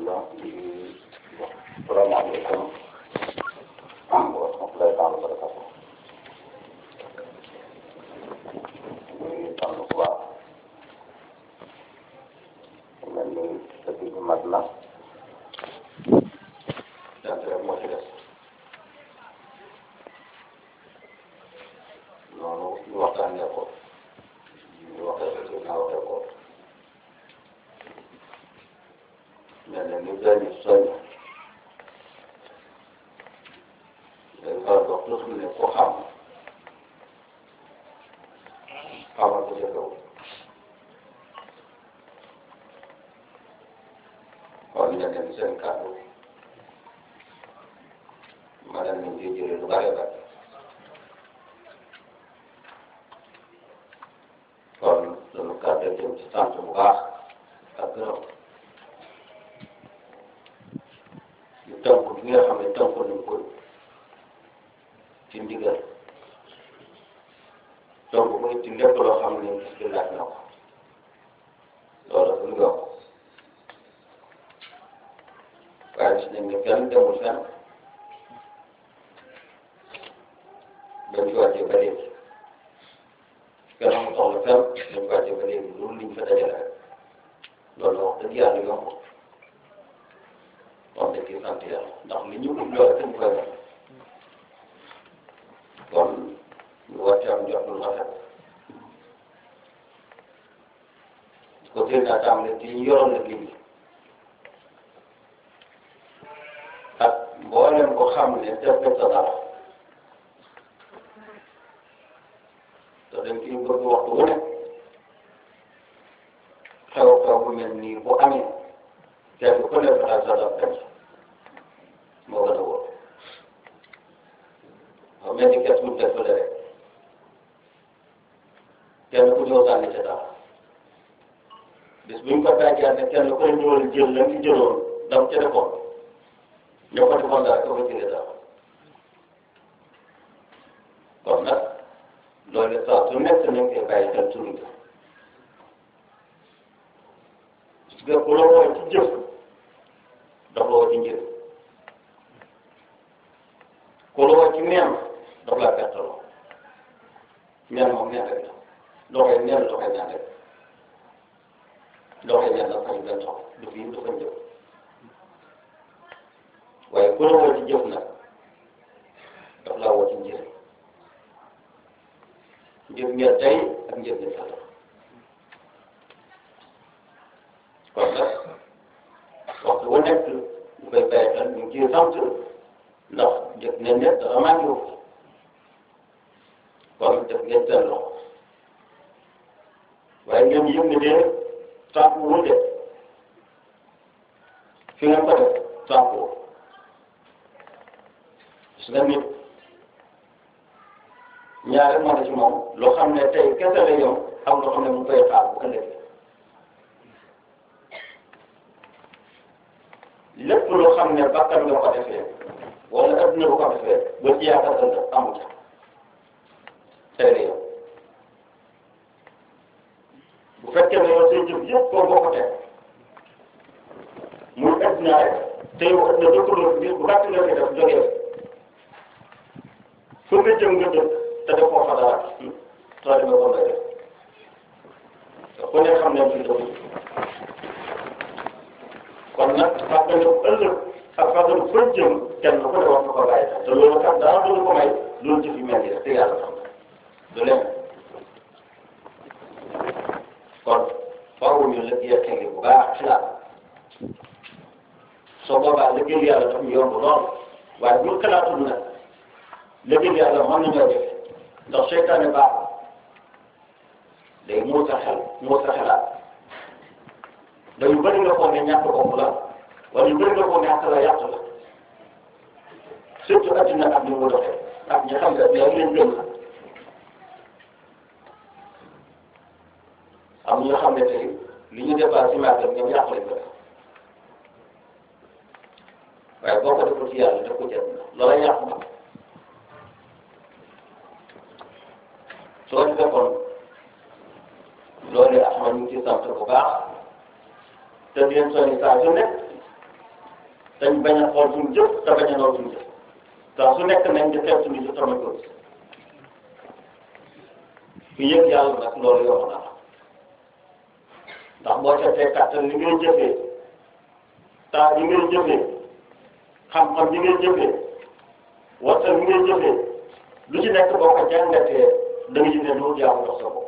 alhamdulilah di salaamaaleykum wa rahmatulahi taala wa barakatu muy sant bu baax mel ni dëkk bi mat na sant rek moo ci des noonu ñu waxtaanee ko ñu waxee ko naa waxee ko mel na ni benn soñ day faral di wax toujours ne ko xam xamal ko jëfewu kon ñeneen seen kàddu ma dem nañ ciy jëlee lu bare bare kon sunu kàddu jëm ci sant bu baax ak gërëm ñu tënk bi nga xam ne tënk nañ ko ci ndigal donc muy ci lépp loo xam ne gis bi laaj na ko loolu bu ñu yokk waaye gis nañ ne kenn demul fenn bañ ci wàccee ba léegi kenn amul soxla fenn bañ ci wàccee ba léegi loolu liñ fa dajale rek loolu la wax dëgg yàlla yomb wax dëgg sant yàlla ndax li ñu ut loolu dañ koy def kon ñu war ci am jot lu rafet ko teel naa tam ne ci ñu yoroon nag liggéey ak mboolem ko xam ne def def sa dara te dañ ciy bëgg waxtu wu ne xew xew bu mel nii bu amee kenn ku nekk daal sa dara dem moo gën a wóor xam mel ni kees bu def fële rek kenn ku ñëw sànni ca dara bis bu ñu ko daajee ne kenn ku ne ñëwal jël la nga jëloon dam ca defoon ñoo ko defoon dara ko fa jëlee dara kon nag loolu saa su nekk nañ koy bàyyi xel suñu ga parce que ku la woo ci jëf dox la woo ci njëriñ ku la woo ci neen dox laa pertaloo neen moom neen rek la doxee neen doxee neen rek doxee neen la fañ benn sox du fii du fañ jëf waaye ku la woo ci jëf nag dox laa woo ci njëriñ njëf ngeen tey ak njëf ngeen sa kon nag waxtu wu nekk ñu koy bàyyi xel ñu ngi ciy sant ndax jëf ngeen ne dafa manqué wu kon def ngeen seen loxo waaye ngeen yëg ne de tànk wu de fi ngeen ko def tànk wu gis nga nit ñaare moo la ci moom loo xam ne tey kese la yow am loo xam ne mu koy xaar bu ëllëgee lépp loo xam ne bakkan nga ko defee wala adduna bu ko defee ba ci yaakaar ëllëg amu ca tey la yow bu fekkee ne yow say jëf yëpp koo boo ko teg muy adduna rek te yow adduna dëkkaloo bi bu gàtt nga koy def jógee fu nga jëm nga dëkk te def koo fa dara soo demee ko ngay def te ku ne xam ne fii dëkk kon nag fàttali ëllëg ak fàttali fa jëm kenn ku ne wax nga ko bàyyi te loolu kat dara du ko may loolu jëf yu mel nii rek te yàlla xam du leen kon faaw ñu liggéey tege bu baax ci laal soo boobaa liggéey yàlla daf ñu yomb lool waaye bu xalaatul nag liggéey yàlla mën nañoo def ndax seytaane baaxul day muur sa xel muur sa xelaat dañu bëri nga foog ne ñàkk bopp la wala ñu bëri nga foog ne ñàkk la yàq la surtout adduna ak ni mu doxee ak ñi xam ne yaa leen gën am ñoo xam ne tey li ñu dépassé màggal ñoom yàq lañ ko def waaye boo ko deful ci yàlla def ko jënd loola yàq na soo defee kon loolu Axmad ñu ngi ciy sant bu baax te di leen soññ saa su nekk dañ bañ a xool suñu jëf te bañ a naw suñu jëf saa su nekk nañ di xeeb suñu jëf tamit ko ku yëg yàlla nag loolu yomb na ndax boo seetee kàttan li ngay jëfee taa bi ngay jëfee xam-xam bi ngay jëfee waxtaan bi ngay jëfee lu ci nekk boo ko jàngatee da nga gis ne du jaamu dox sa bopp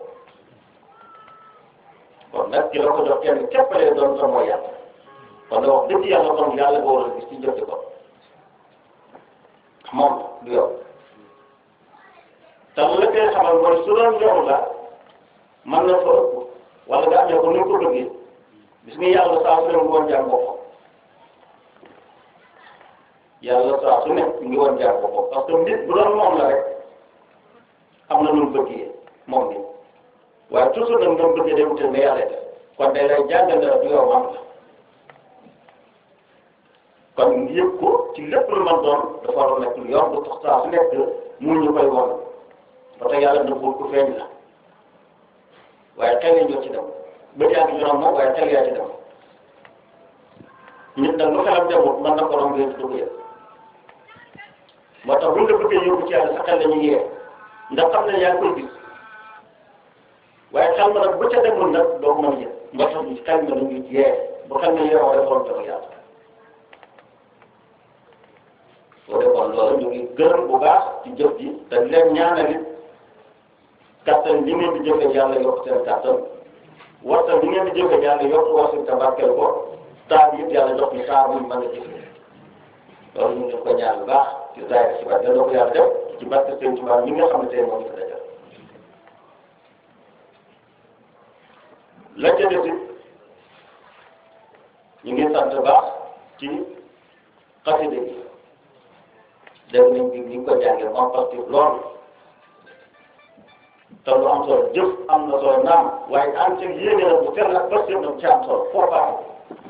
kon nag ki la ko jox kenn képp lee doon sa mooy yàlla kon nag wax dëgg yàlla kon yàlla nga war a gis ci jëf ci kon moom du yow te la koy xamal mooy su doon yow la mën na fa ëpp wala nga amee ko ni ko bëggee gis nga yàlla saa su ne mu woon jaam boppam yàlla saa su ne mu ngi woon jaam boppam parce que nit bu doon moom la rek am na lu mu bëggee moom bi waaye toujours nag nga bëggee dem te ne yàlla def kon day lay jàngal ne du yow man la kon yëg ko ci lépp lu man doon dafa war a nekk lu yor bu tax saa su nekk mu ñu koy won ba tey yàlla nëbbul ku feeñ la waaye xel yi ñoo ci dem bët yaa ngi ñoom moom waaye xel yaa ci dem nit nag lu xelam demut mën na ko romb yéen du ko yëg moo tax buñ la bëggee yóbbu ci yàlla sa xel dañuy yee ndax xam ne yaa ngi koy gis waaye xel ma nag bu ca demul nag doo ko mën a yëg moo tax ñu xel ma dañuy yee bu xel ma yeewoo rek xool dama yàlla soo defoon loolu ñu ngi gërëm bu baax ci jëf ji te di leen ñaanal it kattan li ngeen di jëfee yàlla yokk seen kattan waxtaan li ngeen di jëfee yàlla yokk wasin te barkeel ko saa bi it yàlla jox ñu saa buñ mën a jëfee loolu ñu ngi ko ñaan bu baax ci zaahir ci barke ko yàlla def ci barke seen tubaab ñi nga xam ne tey moo ñu ko dajal la ca des it ñu ngi sant baax ci xasida yi def nañ bi ni ñu ko jàngee moom parce que loolu te lu am solo jëf am na solo naam waaye am ci yéene la bu sell ak bës yëpp nag ci am solo foo baaxul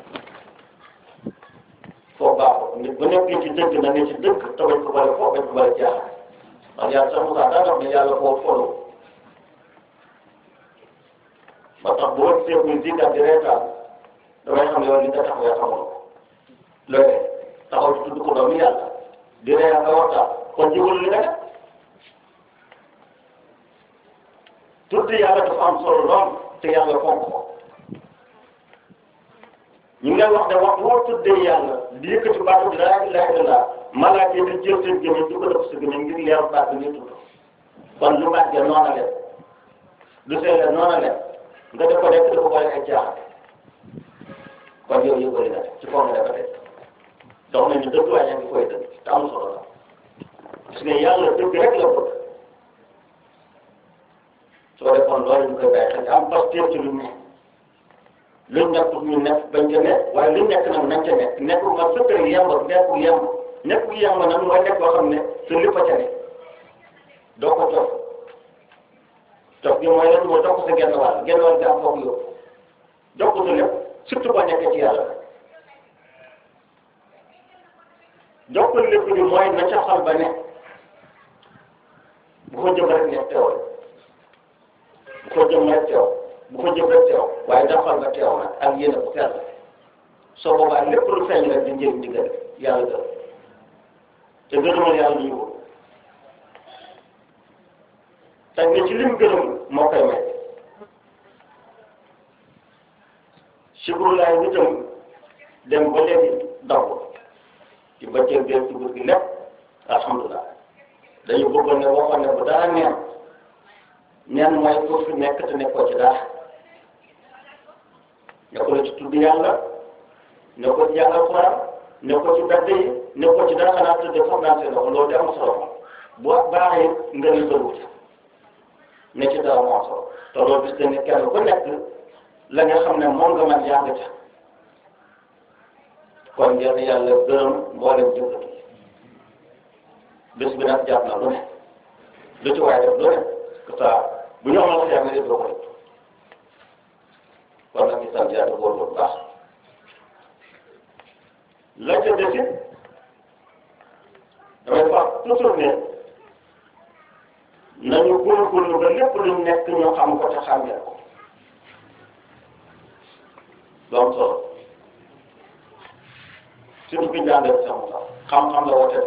foo baaxul nit bu nekkee ci dëgg na ne ci dëgg te bañ ko bale foo bañ ko bale jaaxal ndax yàlla sax Moussa daa wax ne yàlla foo folo ba tax bu wëg seet muy zikar di reetaan damay xam ne yow li nga tax yaa xamul loolee taxaw ci tudd ko doomu yàlla di reetaan nga waxtaan kon jiwul li nga def tudd yàlla dafa am solo lool te yàlla fonk ko ñu ngi wax ne wax boo tuddee yàlla di yëkkati baatu bi laa ilaaha illallaah malaaka yi di jël seen gémmiñ di ko def sa gémmiñ ngir leeru baat bi ñuy tudd kon lu màggee noona leen lu seetlee noona leen nga def ko rek dafa boole ay jaaxal kon yow yëgoo na ci kaw nga dafa def dox nañu dëgg waaye yaa ngi koy dëgg te am solo la parce que yàlla dëgg rek la bëgg soo defoon loolu ñu koy bàyyi xel am pasteur ci lu ne luñ nekk ñu nekk bañ ca nekk waaye luñ nekk nag nañ ca nekk nekkul ma sëkkër yemb nekkul yemb nekkul yemb nag mooy nekk boo xam ne sa lépp a ca ne doo ko toog toog bi mooy lan mooy toog sa genn wàll genn wàll gi am foofu yow jox ko sa lépp surtout boo nekkee ci yàlla jox ko lépp bi mooy na ca xol ba ne bu ko jëm rek nekk teewal bu ko jëm rek teew bu ko jëm rek teew waaye daxal nga teew nag ak yéen a ko sell soo boobaa lépp lu feeñ rek di njëriñ digal yàlla gërëm te gërëmal yàlla ñu ko teg na ci lim gërëm moo koy may sikurulaay nitam dem ba léegi daw ci bëccëg bi ci guddi gi lépp alhamdulilah dañu bëggoon ne waxoon ne bu dara neen neen mooy pour fi nekk te nekkoo ci dara nekkoo ci tudd yàlla nekkoo ci jàngal Alxuraan nekkoo ci bedd yi nekkoo ci dara xanaa tëdd foog naa seen loxo loolu de am solo boo baaxee nga ni bëriwul ne ci dara moo am solo te loolu gis nga ne kenn ku nekk la nga xam ne moom nga man yaa nga ca kon yal na yàlla gërëm mboolem jëkkati bés bi nag jàpp na lu ne lu ci waay def lu ne que ça bu ñu amal xeex nga def loo ko def kon nag ñu sant yàlla góor bu baax la ca desit damay wax toujours ne nañu góorgóorlu ba lépp luñ nekk ñu xam ko te xàmmee ko lu am solo surtout bi ñu daan def sama sax xam-xam la woote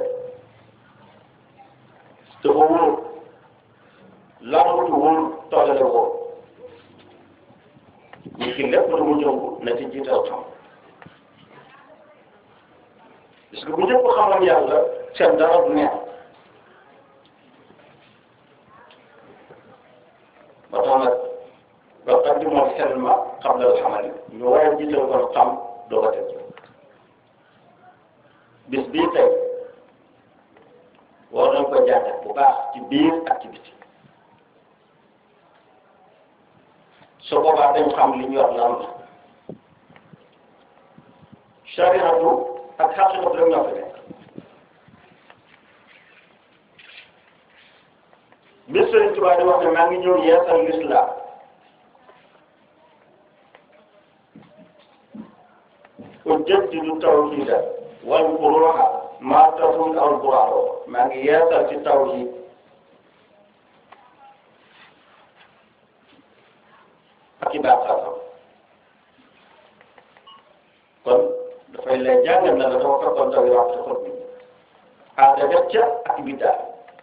dafa wóor làmbatu wóor toolale wóor ñu ki lépp lu mu ñëw na ci jiital xam parce que bu ñëpp xamoon yàlla seen dara du neex ba tax nag ba tax di moom xelma xam la xamali ñu war a jiital kon xam doo ko teg bis bii tey war nañ ko jàngat bu baax ci biir ak ci biti su boobaa dañ xam li ñu wax lan la shariatu ak xaqiqatu rek ñoo fi nekk bi Sëriñ Tuubaa di wax ne maa ngi ñëw yeesal lislaam ujaddidu tawhida wal furuha maa tafut al buraaro maa ngi yeesal ci tawhid ak i baaxaatam kon dafay lay jàngal na la dafa fekkoon taw yi wax ci xol bi aada def ca ak biddaa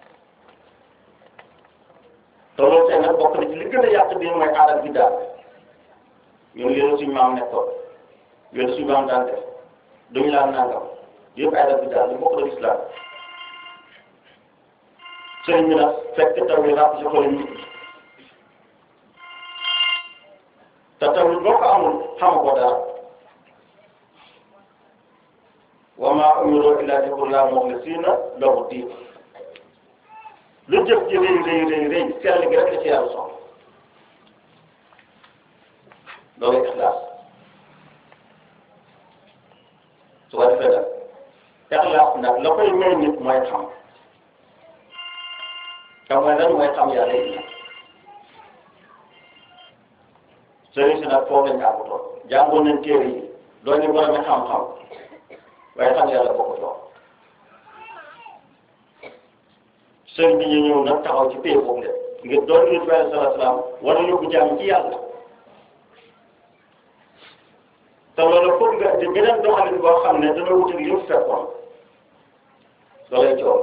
te loolu tey nag bokk na ci li gën a yàq bi mooy aada biddaa ñun yéen suñu maam nekkoon yéen suñu maam daan def duñu laan nangam yëpp aada biddaa li bokk na islam sëriñ bi nag fekk taw yi ràpp ci xol nit ñi te tamit boo ko amul xamagoo dara wa maa umiru illaa liya'budullaaha muxlisiina lahu diin lu jëf ji rëy rëy rëy rëy sell gi rek la ci yàlla soxla loolu ixlaas su ko defee nag ixlaas nag la koy may nit mooy xam te mooy lan mooy xam yàlla yi sëriñ si nag foofu lañ àggutoon jàngoon nañ téere yi doon ñu borom xam-xam waaye xam yàlla bokk doon sëriñ bi ñu ñëw nag taxaw ci pay boobu de ngir doon nit bi alayhi salaatu salaam war a yóbbu jàmm ci yàlla te loolu foog nga di beneen doxalin boo xam ne dana wutal li mu fekkoon loolay coow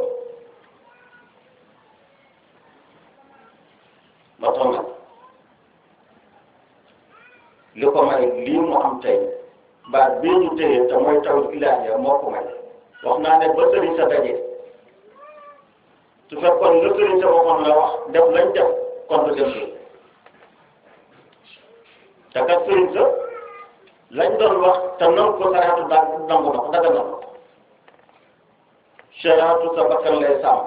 ba tax nag li ko may lii mu am tey baat bii ñu téye te mooy taw ilaahiya moo ko may wax naa ne ba sëriñ sa daje su fekkoon la sëriñ sa waxoon la wax def lañ def kon du dem te kat sëriñ sa lañ doon wax te nangu ko sariatu daal nangu na ko daga na ko sariatu sa bakkan lay sàmm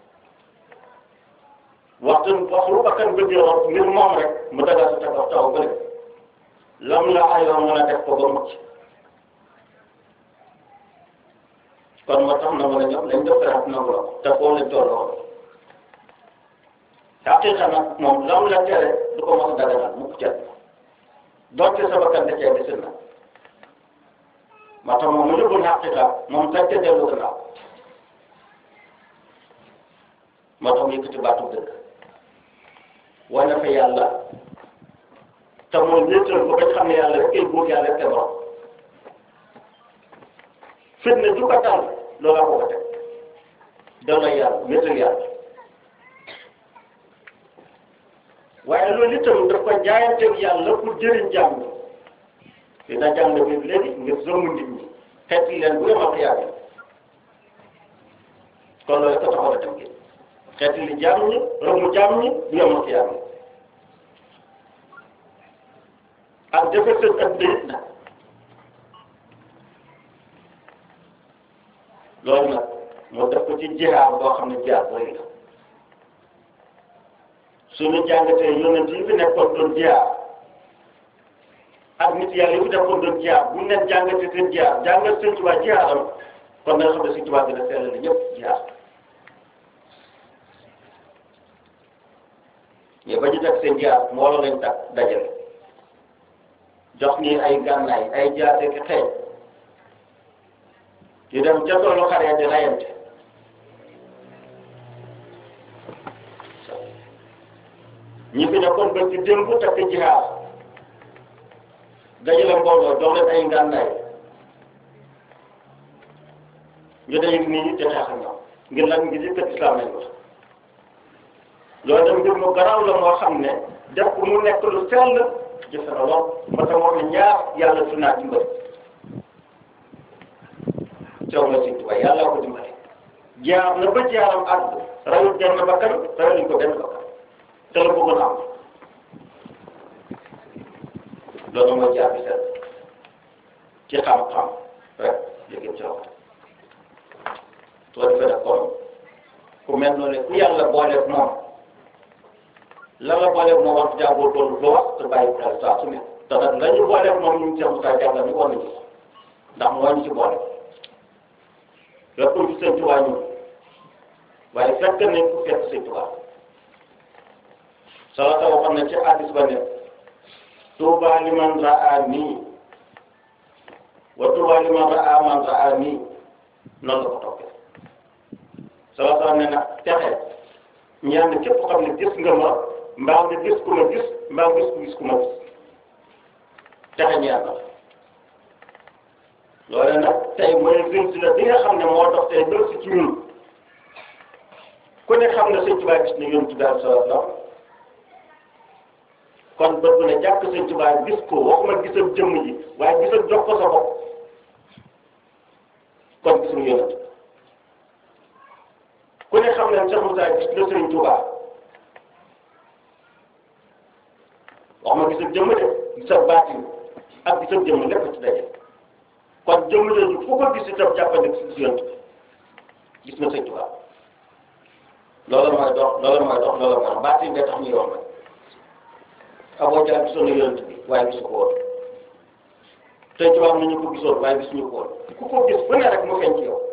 waxtu waxtu bakkan bëggee wax ngir moom rek mu daga sa teg wax taw bëri lam la ayoo mën a def ko ba mucc kon moo tax na mën a ñëw lañ def rek nangu la te foofu lañ tolloo xaqiqa nag moom lam la tere du ko mos a daganal mukk ca doonte sa bakkan da cee desin na moo tax moom mu yóbbul xaqiqa moom sañ ca dellu gannaaw moo tax mu yëkkati baatu dëgg wane fa yàlla te mooy wéetal ko bañ xam ne yàlla rek kay buur yàlla rek kay borom fitna ju ko dal loolaa ko ko teg delloo yàlla wéetal yàlla waaye loolu itam daf ko jaayanteeg yàlla pour jëriñ jàmm ñi dina jàng bi léegi ngir zomb nit ñi xeet yi leen bu yemal xiyaame kon loolu ko taxaw a dem gi xeet li jàmm ñi rëmu jàmm ñi bu yemal xiyaame ak defe seen ak déet nag loolu nag moo def ko ci jihaar boo xam ne jihaar booy la suñu jàngatee yonent yi fi nekkoon doon jihaar ak nit yàlla yi fi nekkoon doon jihaar bu ñu leen jàngatee seen jihaar jàngat seen Tuubaa jihaaram kon nga xam ne si Tuubaa dina seetlu ñëpp jihaar mais ba ñu teg seen jihaar mbooloo lañ tax dajale jox ñi ay gànnaay ay jaase ki xeeñ di dem ca toolu xare di rayante ñi fi nekkoon ba ci démb takk jihaar dajale mbooloo jox leen ay ngànnaay ñu daje nit ñi te xeex ak ñoom ngir lan ngir yëkkat islam lañ wax loolu tam mbir mu garaaw la moo xam ne def ko mu nekk lu sell jëfe na lool ba tax wax ne ñaar yàlla su naa dimbali coow na Sëñ Tuubaa yàlla ko dimbali jaar na ba jaaram àgg rawul benn bakkan rawuñ ko benn bakkan te la bëggoon am loolu mooy jaar bi set ci xam-xam rek yëgit ci wax soo defee nag kon ku mel noonu ku yàlla booleeg moom la la booleeg moom wax jàngoo toolu loo wax te bàyyi xel saa su ne te nag la ñu booleeg moom ñu ngi ci am saa jàngal ñu war nañu ndax moo ñu ci boole lépp ci sëñ Tuubaa ñu waaye fekk nañ ku fekk sëñ Tuubaa sala ta waxoon na ci hadis ba ne tuuba liman raa nii wa tuuba liman raa man raa nii noonu la ko toppee sala ta ne nag texe ñaan képp xam ne gis nga ma mbaa nga gis ku ma gis mbaa nga gis ku gis ku ma gis texe ñaan la loolu nag tey mooy gën si la bi nga xam ne moo dox tey bëri si ci ñun ku ne xam ne sëñ Tuubaa gis na yoon ci daal sallallahu alayhi wasallam kon bët bu ne jàkk sëñ Tuubaa gis ko waxuma gisal jëmm ji waaye gisal jox ko sa bopp kon gis nga yonent ku ne xam ne Cheikh Moussa gis na sëñ Tuubaa waxuma gisal jëmm de gisal baatin ak gisal jëmm lépp ci daje kon jëmm jooju fu ko gis itam jàppandi si yonent gis na sëñ Tuubaa loolu mooy dox loolu mooy dox loolu mooy dox baatin bee tax ñu yomb Aboo Jahl gisoon na yonent bi waaye gisu ko woon sëñ Tuubaa am na ñu ko gisoon waaye gisuñu ko woon ku ko gis fu ne rek mu feeñ ci yow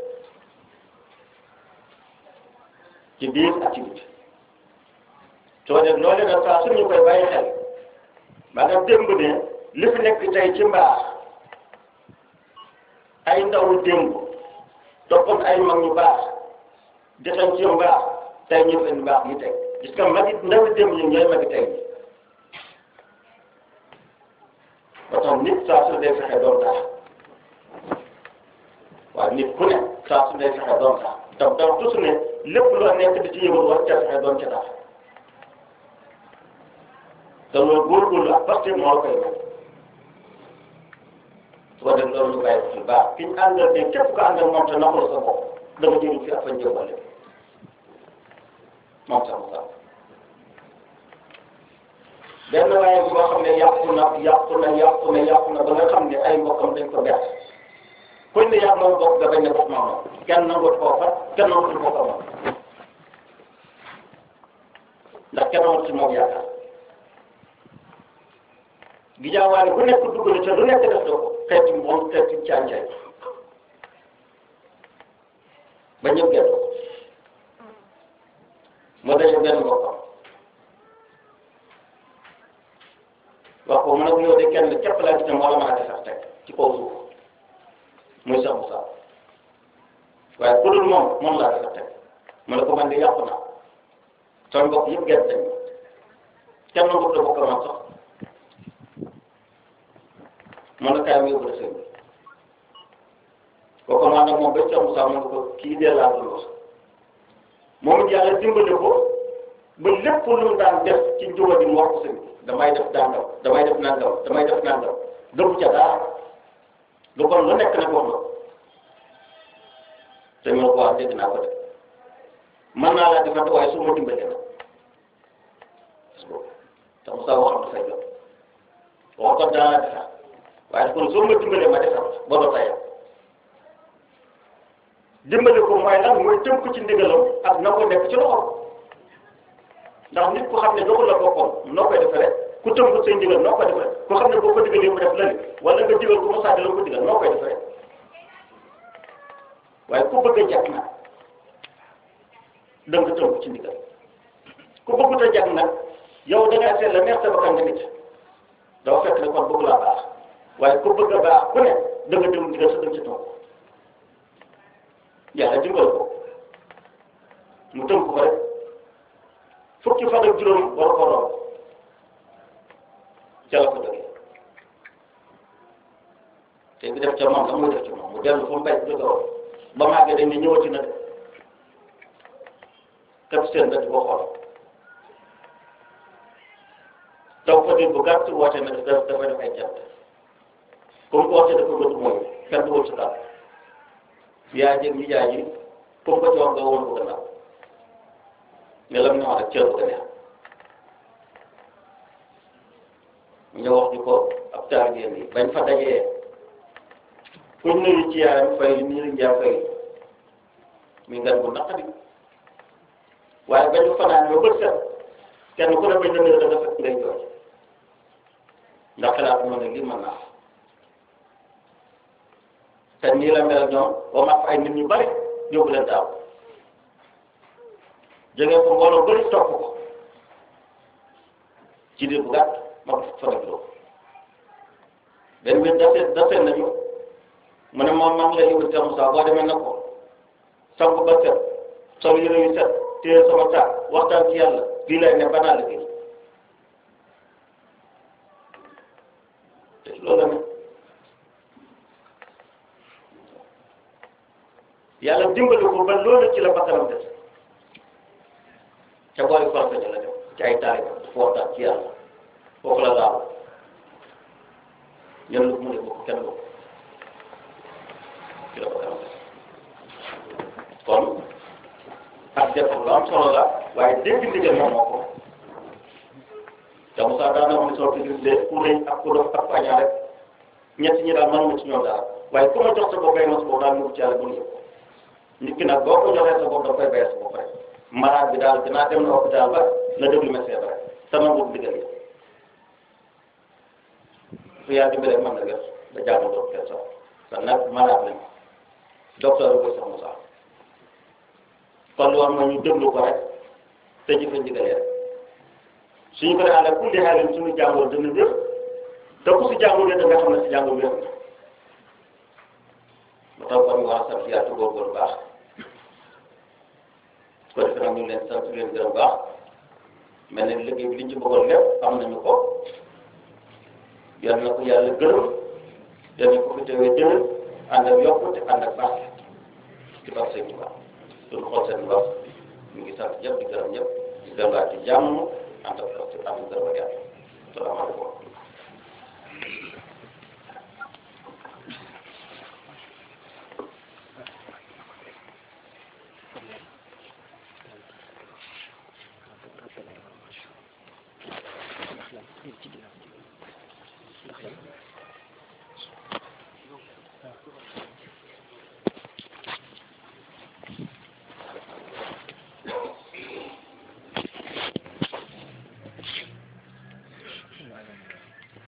ci biir ak ci biti soo dee loolu nag saa su ñu koy bàyyi xel maanaam démb ne li fi nekk tey ci mbaax ay ndaw démb toppoon ay mag ñu baax jotoon ci mbaax tey ñu leen mbaax ñu teg gis nga magi ndaw démb yi ñooy magi tey ba tax nit saa su dee fexe doon tax waaye nit ku ne saa su dee fexe doon tax tam tam toujours ne lépp loo nekk di ci yëngu war ca fexe doon ca tax te loolu góorgóorlu ak parce que moo la koy may su ko def loolu ñu bàyyi ko ci baax ki ñu àndal ne képp ko àndal moom te naxul sa bopp dama jëriñ fi ak fa njëbbale moom sax mu sax benn waaye boo xam ne yàqu na yàqu na yàqu na yàqu na ba nga xam ne ay mbokkam dañ ko bett kuñ ne yàq moom bokk nga bañ ne bokk maa moom kenn nangut koo fat kenn nangut bokk moom ndax kenn nangut ci moom yaakaar gi jaawaale ku nekk dugg na ca lu nekk def doo ko xeeti moom xeeti càncaay ba ñëpp gën moo daje benn mbokkam wax ko mu ne ko yow de kenn képp laa gis ne moo la mën a defar teg ci kaw suuf muy sax Moussa waaye ku dul moom moom laa defar teg mu ne ko man de yàqu naa sama mbokk yëpp gerte nañ kenn nangu la bokk man sax mu ne kaay ma yóbbu la sëñ bi kooku maa nag moom ba sax Moussa mu ne ko kii dee laa dul wax moom it yàlla dimbale ko ba lépp lu mu daan def ci njuba di mu wax ko sëñ bi damay def dàngaw damay def nangaw damay def nangaw gëmu ca dara lu kon lu nekk nag wax na te ma ko wax dégg naa ko de mën naa laa defante waaye su ma dimbalee na te Moussa waxam dafay jot wax ko daa laa defar waaye kon soo ma dimbalee ma defar ba doo tayal dimbale ko mooy lan mooy tënk ci ndigalam ak na ko nekk ci loxo ndax nit ku xam ne doxul la boppam noo koy defee rek ku tënk say ndigal noo koy defee rek ku xam ne boo ko digalee mu def lële wala nga digal ko mu sàddi la ko digal noo koy defee rek waaye ku bëgg a jàpp nag da nga tënk ci ndigal ku bëggut a jàpp nag yow da ngaa seet la neex sa bakkan nga nit dafa fekk ne kon bëgg laa baax waaye ku bëgg a baax ku ne da nga dem ndigal sa dem ci toog yàlla dimbal ko mu tënk ko rek fukki fan ak juróom war ko romb ca la ko dëggee te bi def ca moom la muy def ci moom mu dellu fu mu bay jóge woon ba màggee dañ ne ñëwati na de kat seen bët ko xool taw ko bu gàtt woote na dafa dafa def ay jant comme que woote dafa bëgg mooy kenn du wut si daal yaa jëg ñi jaay ji comme que ci wax nga woon ko gannaaw mais la mu ñëwaat rek cër bu gën a ñu wax ñu ko ab taalibeem yi bañ fa dajee kuñ nuyu ci yaayam fay nii la njaa fay mi ngan bu naqari waaye bañu fanaan ba bët set kenn ku ne bañ la nuyu da nga fekk ngay jooy ndax xalaat moo ne lii mën naa te nii la mel ñoom ba mat ay nit ñu bari yóbbu leen daaw jógee ko mbooloo bëri topp ko ci diir bu gàtt ma ko fa def loo benn bi dase dase nañu mu ne moom maa ngi lay yóbbu Cheikh Moussa boo demee na ko sangu ba set sol yére yu set téye sama taal waxtaan ci yàlla lii lay ne banaa la gis te loolu la ne yàlla dimbali ko ba loolu ci la bakkanam des ca boori forfe la dem ci ay taari dafa waxtaan ci yàlla foofu la laaw ñen lu mu ne bokk kenn bokk ci la bakkanam des kon ak def lu am solo la waaye dégg ndigal moom moo ko te Moussa daan na wax ne soo ko gisee ku rëy ak ku dof ak ku añaa rek ñett ñi daal mënuma ci ñoom dara waaye ku ma jox sa bopp ay mos boobu daal ñu ci yàlla bu ñu nit ki nag boo ko joxee sa bopp da koy bayee sa bopp rek malade bi daal dinaa dem na hôpital ba na déglu médecin ba rek sama nguur digal yi su yaa dimbale mën na gës da jaamu docteur sax te nag malade lañ docteur bi koy sax Moussa kon war ma ñu déglu ko rek te jëfe ndigalee rek suñu ko defee ku li xaalis suñu jàngoro dina wér te ku si jàngoro da nga xam ne si jàngoro wér na ba tax kon ñu war a sant yàlla góorgóorlu baax ko defee nag ñu leen sant leen gërëm baax mel ne liggéey bi liñ ci bëggoon lépp am nañu ko yal na ko yàlla gërëm yal na ko fi teewee jël ànd ak yokkute ànd ak baax ci baax sëñ Tuubaa suñu xool seen baax ñu ngi sant ñëpp di gërëm ñëpp di gërëm ci jàmm ànd ak ànd ak gërëm ak yàlla